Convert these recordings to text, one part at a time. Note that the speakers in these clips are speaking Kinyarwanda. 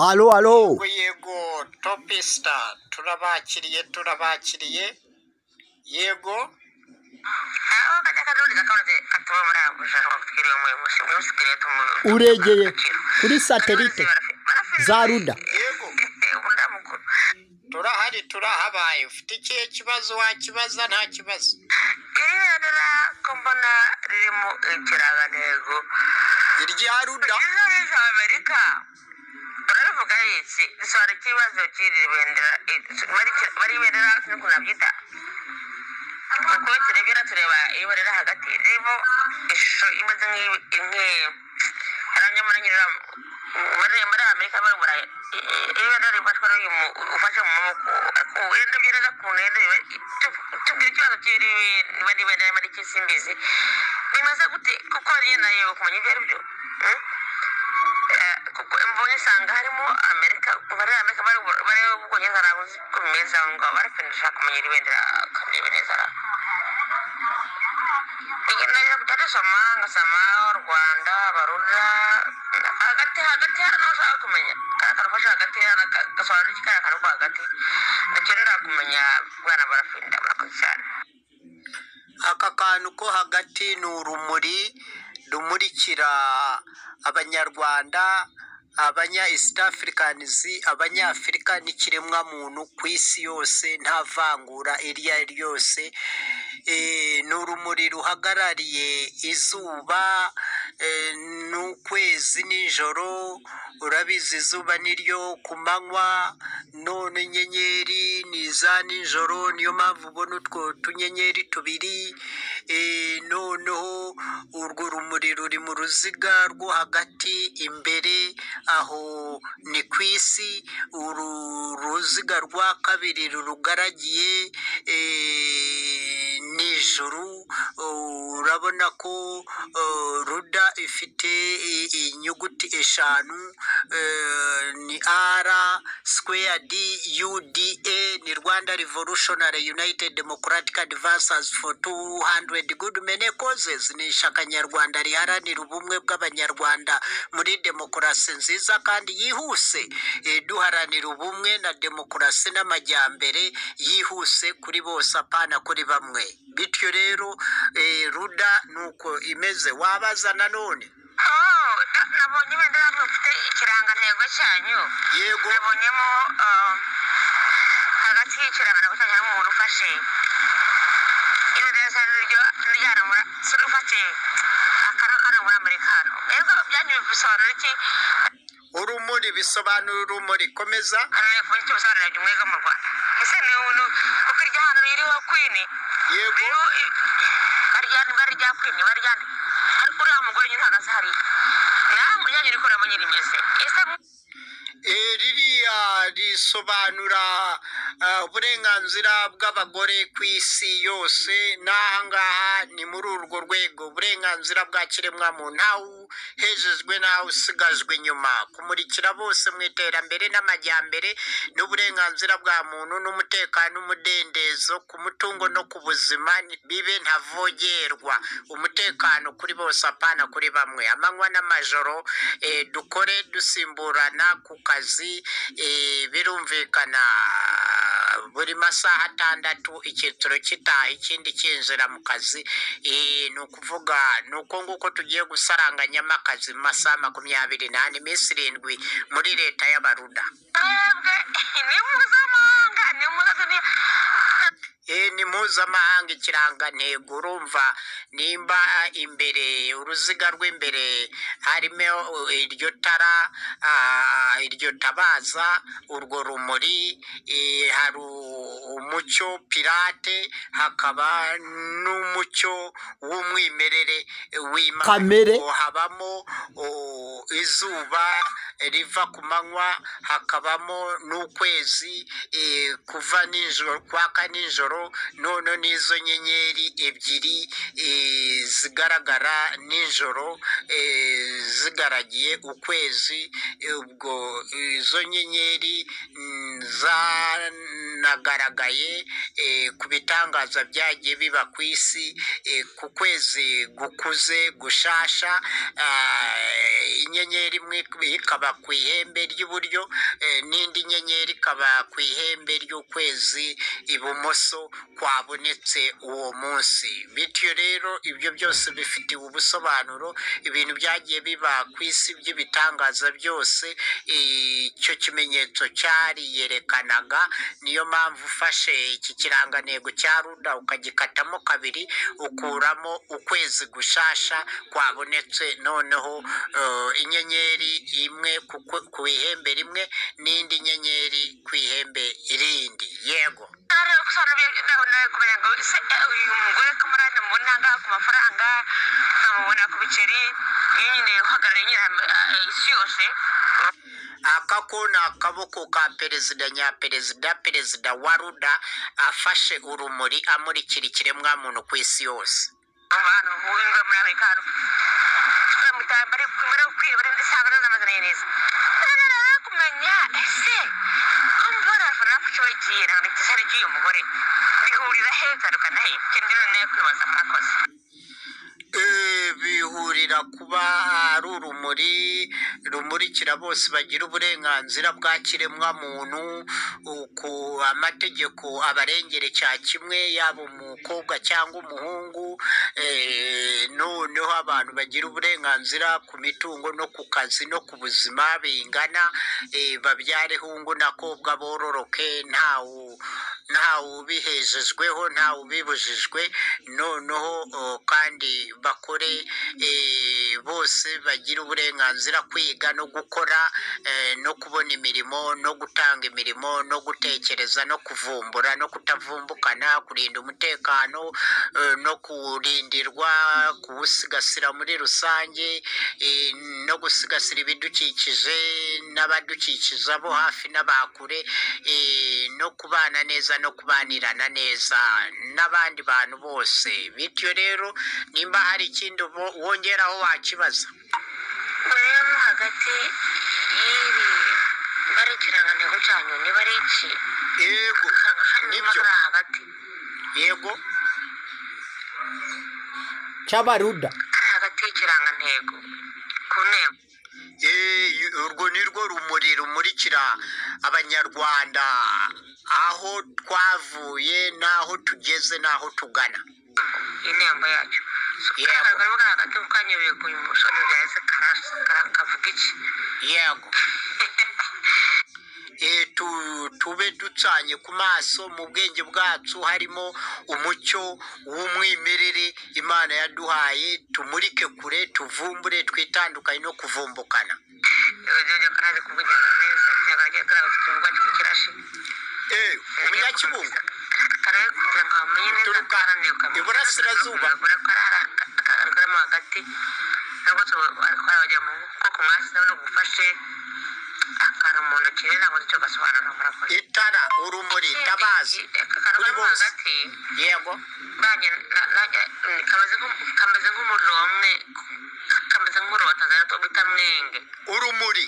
alo alo yego yego topi sita turabakiriye turabakiriye yego uregeye kuri satelite za ruda yego turahari turahabaye ufite ikihe kibazo wakibaza nta kibazo iriya rura ko mbona ririmo ikirangantego irya ruda ryiza rije amerika turabivuga iki risobanura ikibazo cy'iri bendera bari ibendera n'ukuntu nabyita uko turebera tureba ibendera hagati ririmo ishusho imeze nk'iranyamurangira muri amerika babura ibendera rifatwa n'uyu ufashe mu maboko wenda byereza ukuntu wenda tubwira ikibazo cy'iri bendera muri kisimbizi bimaze gute kuko hariya nayo kumenya ibyo ari byo kuko mbonye usanga harimo amerika bari amerika bari bari ubwongereza nabuze uko bimeze aho ngaho barafindisha kumenya iri bendera akareba neza aho igenda kujya dusoma ngasoma u rwanda barura hagati hagati hari n'abashaka kumenya kariya kantu ufashe hagati hari agasobanura iki kariya kantu ko hagati nacyo ntakumenya bwana barafinda murakoze cyane aka kantu ko hagati ni urumuri rumurikira abanyarwanda abanya east africanizi abanyafurika n'ikiremwamuntu ku isi yose nta vangura iryo ari ryo ryose Eh, ni urumuri ruhagarariye izuba eh, n'ukwezi nijoro urabizi izuba ni ryo ku manywa none inyenyeri ni iza nijoro niyo mpamvu ubona utwo tunyenyeri tubiri eh, noneho urwo rumuri ruri mu ruziga rwo hagati imbere aho ni ku isi uru ruziga rwa kabiri rurugaragiye eh, nijoro urabona ko eh, ruda ifite i- inyuguti eshanu eh, ni ara square d uda ni rwanda revolutionary united democratic advancers for 200 good mene causes ni ishyaka nyarwanda riharanira ubumwe bw'abanyarwanda muri demokarasi nziza kandi yihuse Eh, duharanira ubumwe na demokarasi n'amajyambere yihuse kuri bose apana kuri bamwe bityo rero eh, ruda ni uko imeze wabaza nanone Oh, da- nabonye ibendera rifite ikirangantego cyanyu yego nabonyemo um, hagati y'ikirangantego cyanyu harimo umuntu ufashe ibendera risa n'iryo ryana muri si ufashe akantu kari muri amerikano mbega byanyu bisobanura iki urumuri bisobanura urumuri komeza hano ku nicyo bisobanura by'umwega mu rwanda ese ni umuntu kuko irya hano ririho kwini yego ririho i- barya bari rya kwini bari rya ariko uriya mugore nyine uhagaze hariya namwe ryanyu riko urabona rimeze ese mu- Eh, ririya risobanura ah, uburenganzira bw'abagore ku isi yose n'ahangaha ni muri urwo rwego uburenganzira bwa kiremwamuntu ntawe uhejejwe ntawe usigajwe inyuma kumurikira bose mu iterambere n'amajyambere n'uburenganzira bwa muntu n'umutekano n'umudendezo ku mutungo no ku buzima ni- bibe ntavogerwa umutekano kuri bose apana kuri bamwe amanywa n'amajoro eh, dukore dusimburana ku kazi eh, birumvikana buri masaha atandatu icyiciro gitaha ikindi kinjira mu kazi Eh, ni ukuvuga ni uko nguko tugiye gusaranganyamo akazi mu masaha makumyabiri n'ane iminsi irindwi muri leta y'abaruda twebwe ni mpuzamahanga ni mpuzaduniya Eh, ni mpuzamahanga ikirangantego urumva nimba imbere uruziga rw'imbere harimo eh, iryo tara ah, iryo tabaza urwo rumuri eh, hari u- umucyo pirate hakaba n'umucyo w'umwimerere eh, w'imana Kamere. Ngo habamo oh, izuba riva ku manywa hakabamo n'ukwezi eh, kuva nijoro kwaka nijoro z'ijoro none n'izo nyenyeri ebyiri eh, zigaragara nijoro eh, zigaragiye ukwezi eh, ubwo izo nyenyeri mm, zanagaragaye eh, ku bitangaza byagiye biba ku isi eh, ku kwezi gukuze gushasha ah, inyenyeri imwe ikaba ku ihembe ry'iburyo eh, n'indi nyenyeri ikaba ku ihembe ry'ukwezi ibumoso kwabonetse uwo munsi bityo rero ibyo byose bifitiwe ubusobanuro ibintu byagiye biba ku isi by'ibitangaza byose icyo kimenyetso cyariyerekanaga niyo mpamvu ufashe iki kirangantego cya ruda ukagikatamo kabiri ukuramo ukwezi gushasha kwabonetse noneho eh, inyenyeri imwe ku kwe- ku ihembe rimwe n'indi nyenyeri ku ihembe irindi yego kumenya ngo ese eh, uyu mugore ko muri hano mubona angahe ku mafaranga nkamubona ku biceri iyo nyine uhagarariye nyine ah, isi yose aka ko ni akaboko ka perezida nyaperezida perezida wa ruda afashe urumuri amurikira ikiremwamuntu ku isi yose abantu buhingwa muri amerika hano baramutaye bari kumara kwiba bari ndasanga n'amazina ye neza ntarara kumenya ese ko mbona abafana bacu bagiye ntabwo ntigisare cy'uyu mugore bihurira he bitandukana he icyo ndimo nawe kwibaza mwakoze Eh, bihurira kuba ari urumuri rumurikira bose bagira uburenganzira bwa kiremwamuntu ku amategeko abarengere cya kimwe yaba umukobwa cyangwa umuhungu eh, noneho abantu bagira uburenganzira ku mitungo no ku kazi no ku buzima bingana eh, babyare hungu na kobwa bororoke ntawu ntawubihejejweho ntawubibujijwe noneho o, kandi bakore e, bose bagira uburenganzira kwiga no gukora e, no kubona imirimo no gutanga imirimo no gutekereza no kuvumbura no kutavumbukana kurinda umutekano e, no kurindirwa kuwusigasira muri rusange e, no gusigasira ibidukikije n'abadukikiza bo hafi n'abakure eh, no kubana neza no kubanirana neza n'abandi bantu bose bityo rero nimba hari ikindi wo- wongeraho wakibaza rero hagati y'iri bari ikirangantego cyanyu niba ari iki yego nibyo kuri hagati yego cy'abaruda kari hagati y'ikirangantego ku ntego Eh, urwo ni rwo rumuri rumurikira abanyarwanda aho twavuye n'aho tugeze n'aho tugana intembo yacyo Yego. karagaragara hagati mu kanya biguye umusore byahise karasi kavuga iki yego Eh, tu- tube ducanye ku maso mu bwenge bwacu harimo umucyo w'umwimerere imana yaduhaye tumurike kure tuvumbure twitandukanye no kuvumbukana yojojo kanazi kuvugira neza kiragaragara ko afite ubwato mu kirashi Eh, umunyakibungo kare kugira ngo amenye neza Turuka karanebwa iburasirazuba. karamo hagati nabwo twarabajya mu koko mwasi nabone gufashe akantu mu ntoki rero ntabwo nicyo gasobanura murakoze itara urumuri tabazi kuri kakaramo bose hagati yego nanjye na- nanjye, mm, kameze nk'u- kameze nk'umuriro wamwe kameze nk'umuriro wa tazara bita mwenge urumuri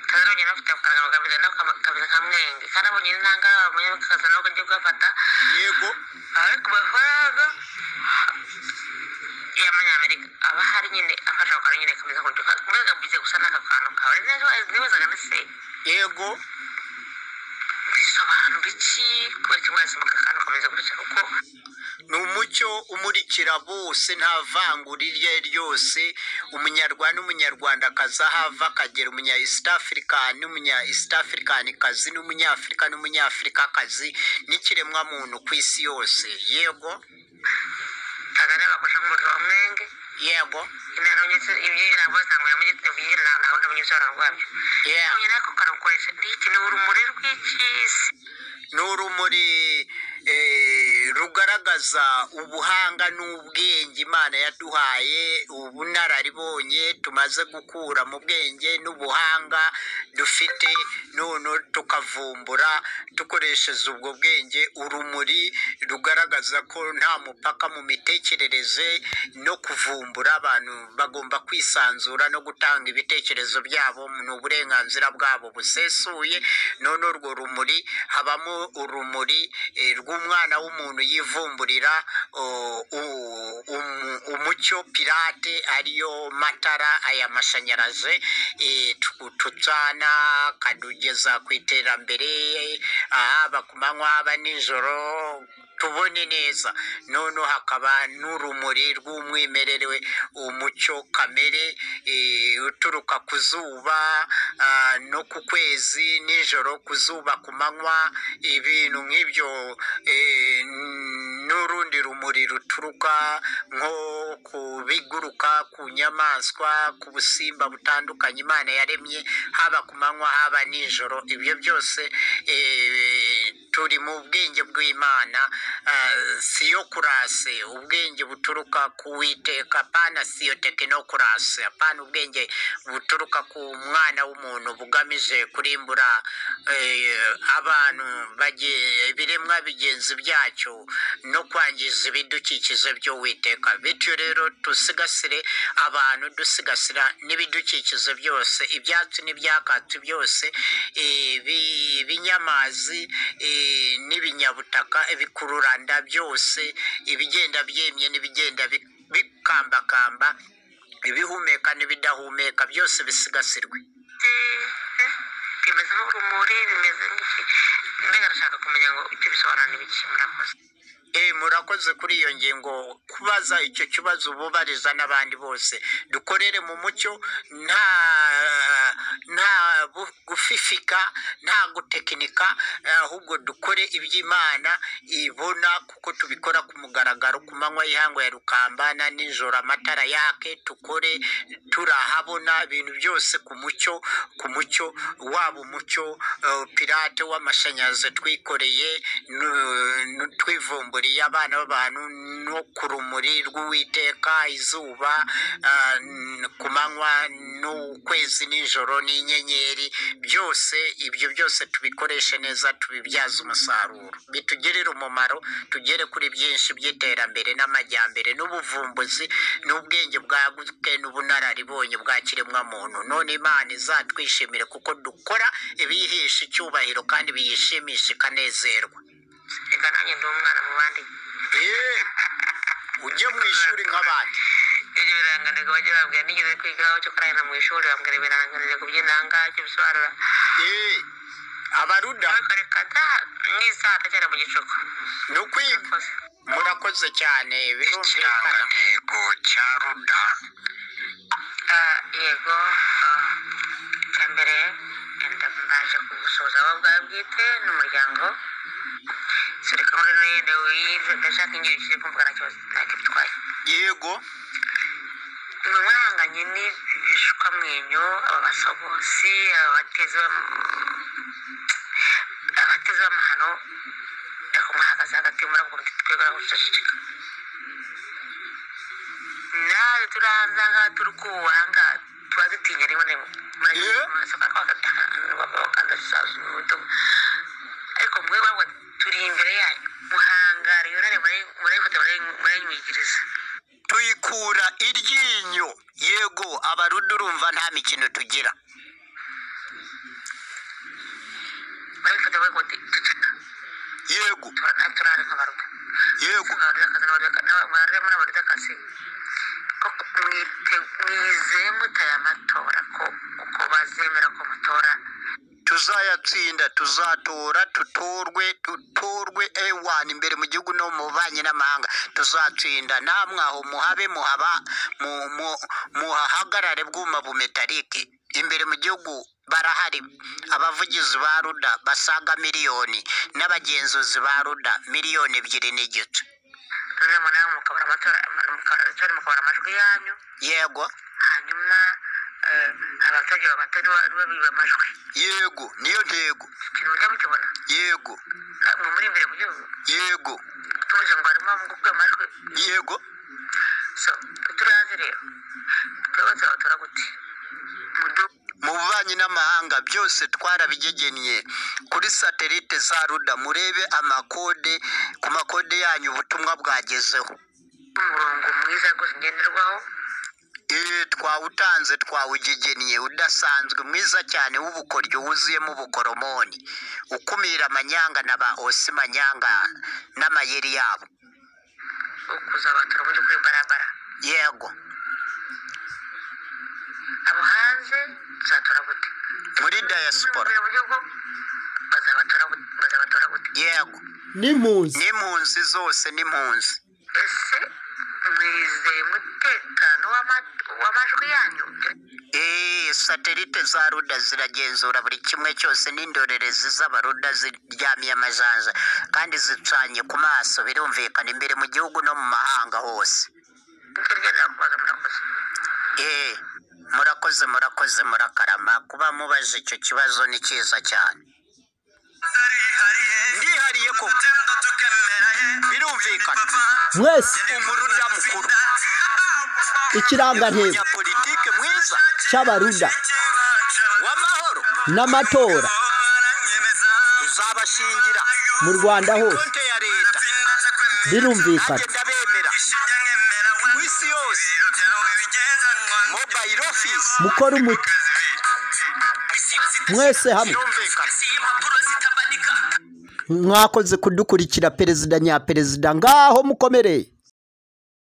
tazarongera afite amafaranga bagamije nako kameze nka mwenge kandi abonye intanga abonye bakaza nabwo ajya kuyafata yego ari ku mafaranga y'amanyamerika aba hari nyine afashe ako kantu nyine kameze nk'uburyo kameze gabuze gusa n'aka kantu kawe nibazaga ndetse yego bisobanura iki kubera kimwe yasoma aka kantu kameze gutya kuko ni umucyo umurikira bose nta vangura iryo ari ryo ryose umunyarwanda n'umunyarwandakazi aho ava akagera umunya east african n'umunya east africankazi n'umunyafurika n'umunyafurikakazi n'ikiremwamuntu ku isi yose yego tazara bakoresha nk'umuriro wa mwenge yego inaronyetse ibyo ntabwo bisanguye mu gitondo byinshi ntabwo ndabona ibisobanuro rwabyo yeah. nabonye nako karukoresha ni iki ni urumuri rw'ikisi ni urumuri eh, rugaragaza ubuhanga n'ubwenge imana yaduhaye ubunararibonye tumaze gukura mu bwenge n'ubuhanga dufite none tukavumbura dukoresheje ubwo bwenge urumuri rugaragaza ko nta mupaka mu mitekerereze no kuvumbura abantu bagomba kwisanzura no gutanga ibitekerezo byabo ni uburenganzira bwabo busesuye none urwo rumuri habamo urumuri eh, rw'umwana w'umuntu yivumburira oh, u- um- umucyo pirate ariyo matara aya mashanyarazi eh, tu- tucana akadugeza ku iterambere haba ku manywa haba nijoro tubone neza noneho hakaba n'urumuri rw'umwimerere umucyo kamere eh, uturuka ku zuba ah, no ku kwezi nijoro ku zuba ku manywa ibintu nk'ibyo eh, n'urundi rumuri ruturuka nko ku biguruka ku nyamaswa ku busimba butandukanye imana yaremye haba ku manywa haba nijoro ibyo byose eh, turi mu bwenge bw'imana ah, siyokurase ubwenge buturuka ku witeka pana siyo tekinokrasi apana ubwenge buturuka ku mwana w'umuntu bugamije kurimbura eh, abantu bage- ibiremwa bigenzi byacyo no kwangiza ibidukikije by'uwiteka bityo rero dusigasire abantu dusigasira n'ibidukikije byose ibyatsi n'ibyakatsi byose eh, ibi- ibinyamazi eh, n'ibinyabutaka ibikururanda byose ibigenda byemye n'ibigenda bi- bikambakamba ibihumeka n'ibidahumeka byose bisigasirwe bimeze nk'urumuri bimeze nk'iki mbega arashaka kumenya ngo icyo bisobanura n'ibiki murakoze Eh, murakoze kuri iyo ngingo kubaza icyo kibazo ububariza n'abandi bose dukorere mu mucyo nta nta bu- gufifika nta gutekinika eh, ahubwo dukore iby'imana ibona kuko tubikora ku mugaragaro ku manywa y'ihangu ya rukambana nijoro amatara yake dukore turahabona ibintu byose ku mucyo ku mucyo waba umucyo eh, pirate w'amashanyarazi twikoreye nu- nu- twivumburiye abana b'abantu no ku rumuri rw'uwiteka izuba ah, n- ku manywa n'ukwezi n'ijoro n'inyenyeri byose ibyo byose tubikoreshe neza tubibyaze umusaruro bitugirire umumaro tugere kuri byinshi by'iterambere n'amajyambere n'ubuvumbuzi n'ubwenge bwagutse n'ubunararibonye bwa kiremwamuntu none imana izatwishimire kuko dukora ibiyihisha icyubahiro kandi biyishimisha ikanezerwa reka nanjye ndi umwana mu bandi Eh, ujye mu ishuri nk'abandi ibyo birangantego bajya babwira nigeze kwigaho cyo kurahira mu ishuri bambwira ibirangantego by'inanga icyo bisobanura Eh, abaruda ariko reka da nk'isaha cyane mu gicuku ni ukwiga murakoze murakoze cyane birumvikana ikirangantego cya ruda Ah, yego ah, icya mbere wenda mbaje kugusuhuza wowe ubwawe bwite n'umuryango sureka muri nende wize ndashaka ingiro kiri kumvuga nacyo ntacyo bitwaye yego mwe mwahanganye n'ibishwamwenyo aba basogosi aba bateze abateze b'amahano ariko mwahagaze hagati muravuga muti twegura guceceka nawe turahanze aha ngaha turi kububaha ngaha tuba dutinya rimwe na rimwe muragira Yeah. amaso bakaba bagatanga bakandashaje mu bitugu ariko mwe bavuga turi imbere yanyu muhangara iyo ntare murayifata murayinywigiriza tuyikura iryinyo yego abaruda urumva nta mikino tugira murayifata murayinywigiriza tuceceka yego turari nk'abaruta yego mwabarira akazi mwabarira muri abarira akazi koko mwite- mwizeye mutaye amatora ko ko bazemera ko mutora tuzayatsinda tuzatora tutorwe tutorwe ewana imbere mu gihugu no mu banki n'amahanga tuzatsinda namwe aho muhabe muhaba mu- mu- muhahagarare bwuma bumetarike imbere mu gihugu barahari abavugizi ba ruda basaga miliyoni n'abagenzuzi ba ruda miliyoni ebyiri n'igice noneho mwe nawe mukabura amatora mukabura amatora mukabura amajwi yanyu yego hanyuma eh, abaturage abaturage babiba amajwi yego niyo ntego ibyo mujya mukibona yego Na- mu muri imbere mu gihugu yego tuvuze ngo harimo mu gukura amajwi yego so turi hanze rero twebwe turabatora gute mudu mu bubanyi n'amahanga byose twarabigegennye kuri satelite za ruda murebe amakode ku makode yanyu ubutumwa bwagezeho umurongo mwiza rwose ngenderwaho Ee, twawutanze twawugegennye udasanzwe mwiza cyane w'ubukoryo wuzuyemo ubukoromoni ukumira amanyanga na ba osi manyanga n'amayeri yabo wo kuzabatora mu by'ukuri barabara yego abo hanze tuzatora gute muri diaspora mu gihugu bazabatora gute bazabatora gute yego n'impunzi n'impunzi zose n'impunzi ese mwizeye umutekano w'ama- w'amajwi yanyu Ee, satelite za ruda ziragenzura buri kimwe cyose n'indorerezi z'abaruda ziryamiye amajanja kandi zicanye ku maso birumvikana imbere mu gihugu no mu mahanga hose hirya no kubaga murakoze Ee, murakoze murakoze murakarama kuba mubaje icyo kibazo ni cyiza cyane ndihariye koko birumvikana mwese umuruda mukuru ikirangantego umunyapolitike mwiza cy'abaruda w'amahoro n'amatora uzabashingira mu rwanda hose konte ya leta nanjye birumvikana ndabemera ku isi yose mobayiro ofisi mukore umuti mwese hamwe birumvikana mwakoze kudukurikira perezida nyaperezida ngaho mukomereye